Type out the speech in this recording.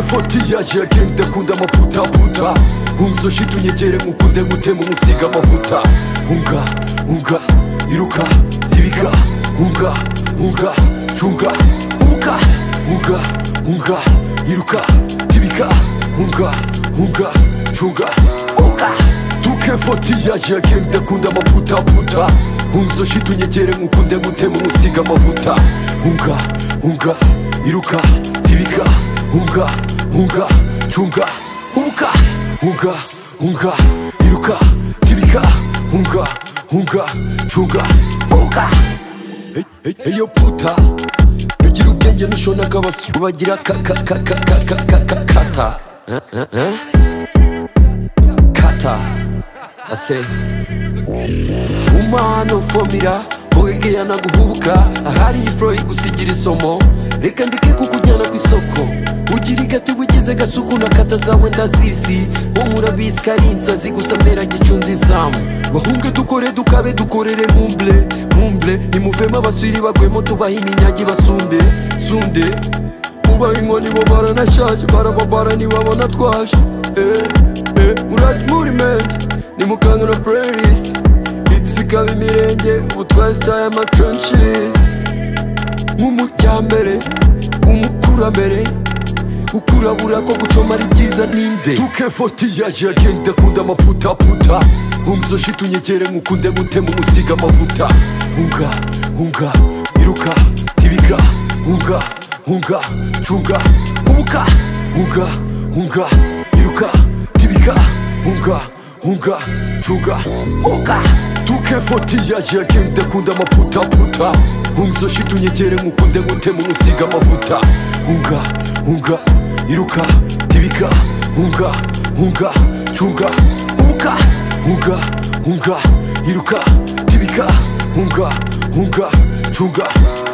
fotiyage agenda akunda amaputaputa unzo shiti unyegere nkukunde gutema umusiga amavuta unga unga iruka yibiga unga unga cunga ubuka unga unga iruka yibiga unga unga cunga ubuka duke fotiyage agenda akunda amaputaputa unzo shiti unyegere nkukunde gutema umusiga amavuta unga unga iruka yibiga unga unga cunga ubuka unga unga iruka tibika unga unga cunga unga eyo puta ugira ubwenge nushona kabasi ubagira kakakakakakakata kata ase umano fomira bogegeya naguhubuka ahari iyi furo igusigira isomo reka ndeke kukujyana ku isoko ugira igatigo ugize gasuku na kata zawe ndazizi wowe urabizi ko ari inzazi gusa mpera gicunze izamu bahunge dukore dukabe dukorere mumble mumble nimuvemo abasiri bagwemo tubahe iminyagi basunde sunde mubahe inkoni bo baranashaje barababara ntibabona twaje eh, eh, murajya muri mente nimukanga na playlist zikaba imirenge ubu twasitaye amacunshizi nk'umujyambere umukurambere ukurabura ko gucoma ari byiza ninde duke fotiyaje agenda akunda amaputaputa unzo shiti unyegere nkukunde gutema umusiga amavuta unga unga iruka tibiga unga unga cunga ubuka unga unga iruka tibiga unga unga cunga unga duke fotiyaje agenda akunda amaputaputa unzo shiti unyegere nkukunde gutema umusiga amavuta unga unga iruka tibiga unga unga cunga ubuka unga unga iruka tibiga unga unga cunga